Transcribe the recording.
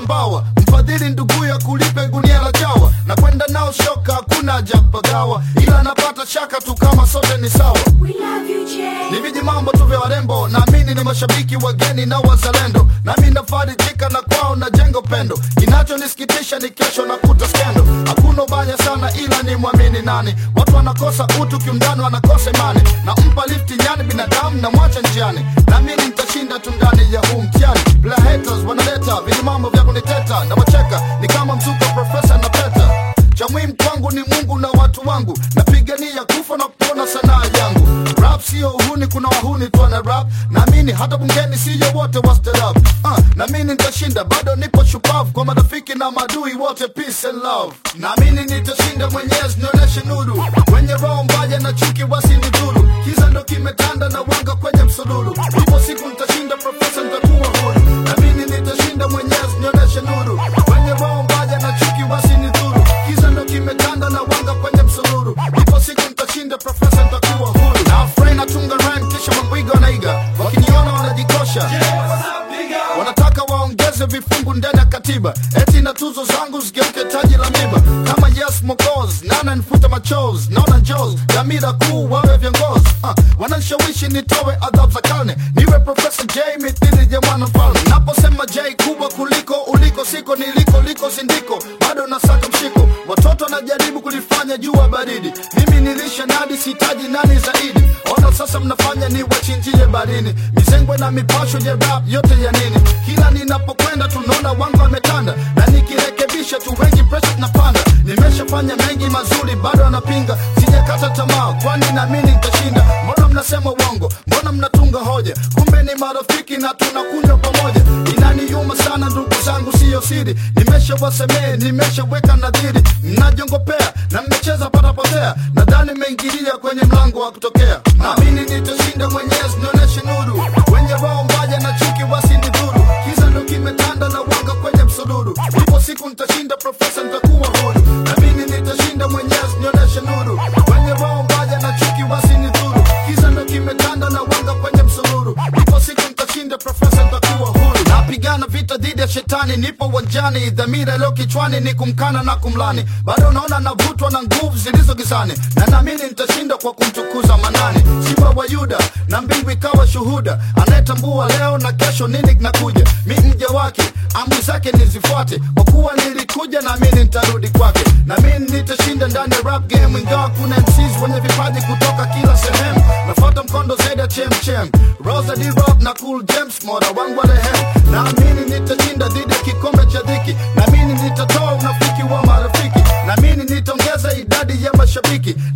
mbawa mfadhili ndugu ya kulipe gunia la chawa na kwenda nao shoka hakuna haja kupagawa ila napata shaka tu kama sote ni sawa We love you, Jay. ni viji mambo tu vya warembo naamini ni mashabiki wageni na wazalendo nami nafarijika na kwao na jengo pendo kinachonisikitisha ni kesho na kuta skendo hakuna ubaya sana ila ni mwamini nani watu wanakosa utu kiundani wanakosa imani na mpa lifti nyani binadamu na mwacha njiani naamini nitashinda tu ndani ya huu mtihani bila haters wanaleta viji mambo vya kuniteta na wacheka ni kama mzuka profesa na peta cha muhimu kwangu ni mungu na watu wangu napigania kufa na kupona sanaa yangu rap sio uhuni kuna wahuni tu wana rap naamini hata bungeni siyo wote wastarab uh, naamini nitashinda bado nipo shupavu kwa marafiki na madui wote peace and love naamini nitashinda mwenyezi nionyeshe nuru wenye roho mbaya na chuki wasinidhuru kiza ndo kimetanda na wanga kwenye msururu ipo siku nitashinda profesa nitakuwa huru naamini nitashinda mwenyezi nionyeshe nuru wenye roho mbaya na chuki wasinidhuru kiza ndo kimetanda na wanga kwenye msururu ipo siku nitashinda profesa nitakuwa huru na afraid natunga rhyme kisha mambwiga wanaiga wakiniona wanajikosha wanataka waongeze vifungu ndani ya katiba eti na tuzo zangu zigeuke taji la miba kama yes mokos nana nifuta machos naona njos dhamira kuu wawe viongozi uh, wananishawishi nitowe adhabu za karne niwe profesa j mithili ya mwana mfalme naposema j kubwa kuliko uliko siko niliko liko sindiko bado nasaka mshiko watoto wanajaribu kulifanya jua baridi mimi nilisha nadi sitaji nani zaidi ona sasa mnafanya ni wachinjie barini mizengwe na mipasho ya rap yote ya nini kila ninapokwenda tunaona wangu wametanda na nikirekebisha tu wengi presha tunapanda nimeshafanya mengi mazuri bado anapinga sijakata tamaa kwani naamini nitashinda mbona mnasema uongo mbona mnatunga hoja kumbe ni marafiki na tunakunywa pamoja inaniuma sana ndugu zangu siyo siri nimeshawasemee nimeshaweka nadhiri mnajongopea na mmecheza patapotea nadhani mmeingilia kwenye mlango wa kutokea naamini nitashinda mwenyezi nionyeshe nuru wenye roho mbaya na chuki wasinidhuru kiza ndo kimetanda na wanga kwenye msururu ipo siku nitashinda profesa nitakuwa huru naamini nitashinda mwenyezi nionyeshe nuru wenye roho mbaya na chuki wasinidhuru kiza ndo kimetanda na wanga kwenye msururu ipo siku nitashinda profesa nitakuwa huru napigana vita dhidi ya shetani nipo uwanjani dhamira iliyo kichwani ni kumkana na kumlani bado naona navutwa na nguvu zilizo gizani na naamini nitashinda kwa kumtukuza manani simba wa yuda na mbingu ikawa shuhuda anayetambua leo na kesho nini kinakuja mi mja wake amri zake nizifuate kwa kuwa nilikuja naamini nitarudi kwake naamini nitashinda ndani ya rap game ingawa kuna MCs wenye vipaji kutoka kila sehemu nafuata mkondo zaidi ya chemchem rosa d rock na cool james mora wangu wa rehemu naamini nitashinda dhidi ya kikombe cha dhiki naamini nitatoa unafiki wa marafiki naamini nitaongeza idadi ya mashabiki